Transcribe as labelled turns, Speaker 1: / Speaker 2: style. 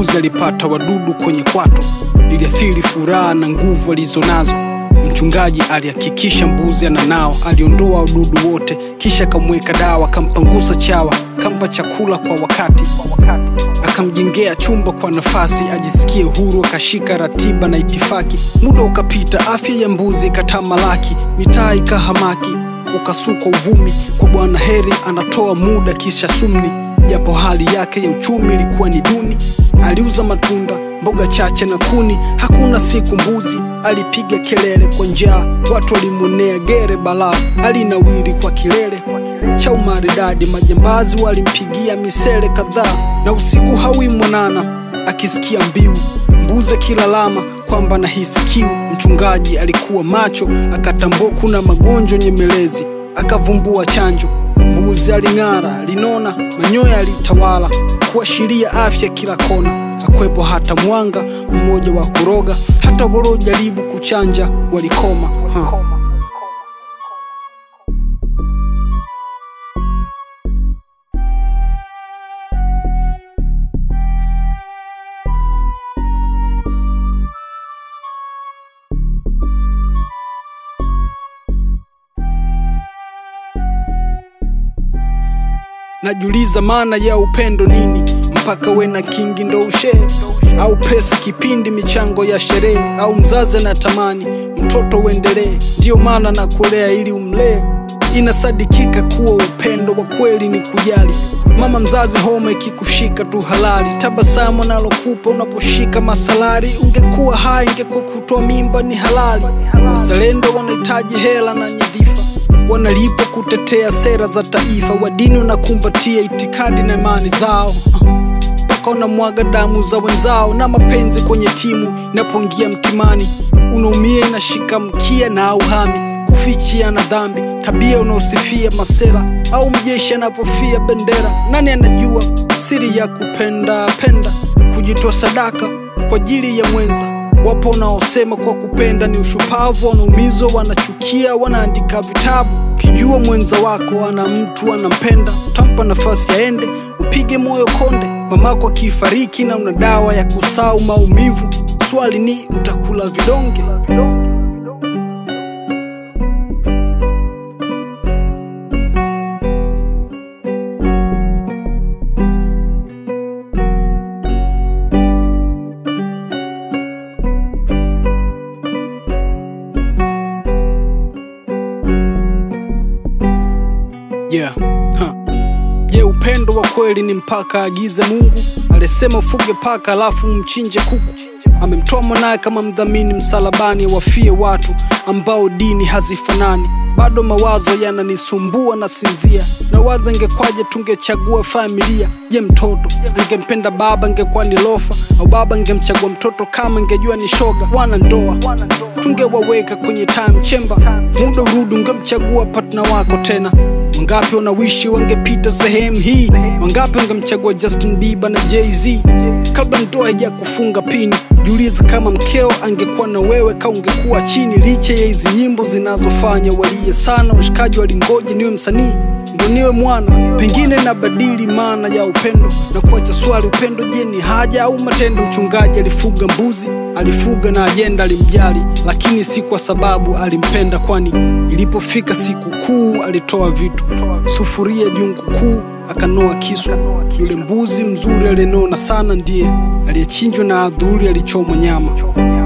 Speaker 1: mbuzi alipata wadudu kwenye kwato, iliathiri furaha na nguvu alizonazo. Mchungaji alihakikisha mbuzi ananao, aliondoa wadudu wote, kisha akamweka dawa, akampangusa chawa, akampa chakula kwa wakati, akamjengea chumba kwa nafasi ajisikie huru, akashika ratiba na itifaki. Muda ukapita, afya ya mbuzi ikatamalaki, mitaa ikahamaki, ukasukwa uvumi kwa Bwana Heri anatoa muda kisha sumni, japo hali yake ya uchumi ilikuwa ni duni. Aliuza matunda, mboga chache na kuni, hakuna siku mbuzi alipiga kelele kwa njaa, watu walimwonea gere balaa, alinawiri kwa kilele cha umaridadi. Majambazi walimpigia misele kadhaa, na usiku hawi mwanana akisikia mbiu mbuzi akilalama kwamba nahisi kiu. Mchungaji alikuwa macho, akatambua kuna magonjwa nyemelezi, akavumbua chanjo. Mbuzi aling'ara, linona, manyoya alitawala, kuashiria afya kila kona. Hakwepo hata mwanga mmoja wa kuroga, hata waliojaribu kuchanja walikoma. Ha. Najiuliza maana ya upendo nini, mpaka we na kingi ndo ushee au pesa kipindi michango ya sherehe, au mzazi na tamani mtoto uendelee, ndiyo maana na kulea ili umlee. Inasadikika kuwa upendo wa kweli ni kujali. Mama mzazi, homa ikikushika tu halali, tabasamu nalokupa unaposhika masalari. Ungekuwa hai, ingekuwa kutoa mimba ni halali. Wazalendo wanahitaji hela na nyadhifa wanalipwa kutetea sera za taifa, wadini wanakumbatia itikadi na imani zao mpaka wanamwaga damu za wenzao, na mapenzi kwenye timu inapoingia mtimani, unaumia inashika mkia na auhami kufichia na dhambi, tabia unaosifia masera au mjeshi anapofia bendera. Nani anajua siri ya kupenda penda, kujitoa sadaka kwa ajili ya mwenza Wapo wanaosema kwa kupenda ni ushupavu, wanaumizwa, wanachukia, wanaandika vitabu. Ukijua mwenza wako ana mtu anampenda, utampa nafasi aende, upige moyo konde. Mamako akifariki na una dawa ya kusau maumivu, swali ni utakula vidonge? Yeah. Huh. Je, upendo wa kweli ni mpaka agize Mungu? Alisema ufuge paka alafu mchinje kuku. Amemtoa mwanaye kama mdhamini msalabani, wafie watu ambao dini hazifanani. Bado mawazo yananisumbua na sinzia, nawaza ingekwaje tungechagua familia. Je, mtoto angempenda baba angekuwa ni lofa, au baba angemchagua mtoto kama ingejua ni shoga? Wana ndoa tungewaweka kwenye time chamber, muda urudi ungemchagua partner wako tena Wangapi wanawishi wangepita sehemu hii? Wangapi wangemchagua Justin Bieber na Jay-Z kabla ndoa haija kufunga pini? Jiulize kama mkeo angekuwa na wewe, ka ungekuwa chini. Licha ya hizi nyimbo zinazofanya walie sana, washikaji walingoja niwe msanii ndo niwe mwana, pengine nabadili maana ya upendo na kuacha swali, upendo je, ni haja au matendo? Mchungaji alifuga mbuzi, alifuga na ajenda, alimjali, lakini si kwa sababu alimpenda, kwani ilipofika siku kuu alitoa vitu, sufuria, jungu kuu, akanoa kisu. Yule mbuzi mzuri aliyenona sana ndiye aliyechinjwa na adhuri alichomwa nyama.